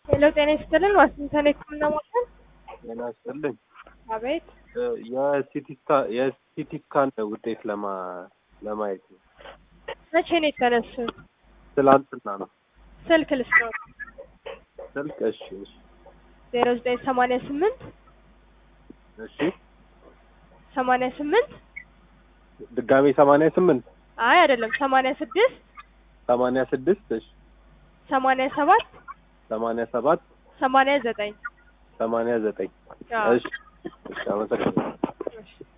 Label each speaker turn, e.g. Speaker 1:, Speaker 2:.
Speaker 1: ሄሎ ጤና ይስጥልን ዋሽንግተን የህክምና ማዕከል
Speaker 2: ጤና ይስጥልኝ።
Speaker 1: አቤት
Speaker 2: የሲቲ ስካን ውጤት ለማ ለማየት ነው።
Speaker 1: መቼ ነው የተነሱት
Speaker 2: ትላንትና ነው።
Speaker 1: ስልክ ልስጥዎት
Speaker 2: ስልክ እሺ እሺ
Speaker 1: ዜሮ ዘጠኝ ሰማንያ ስምንት
Speaker 2: እሺ
Speaker 1: ሰማንያ ስምንት
Speaker 2: ድጋሜ ሰማንያ ስምንት
Speaker 1: አይ አይደለም ሰማንያ ስድስት
Speaker 2: ሰማንያ ስድስት እሺ
Speaker 1: ሰማንያ ሰባት
Speaker 2: ሰማንያ ሰባት
Speaker 1: ሰማንያ ዘጠኝ
Speaker 2: ሰማንያ ዘጠኝ
Speaker 1: አዎ።
Speaker 2: እሺ እሺ አመሰግናለሁ።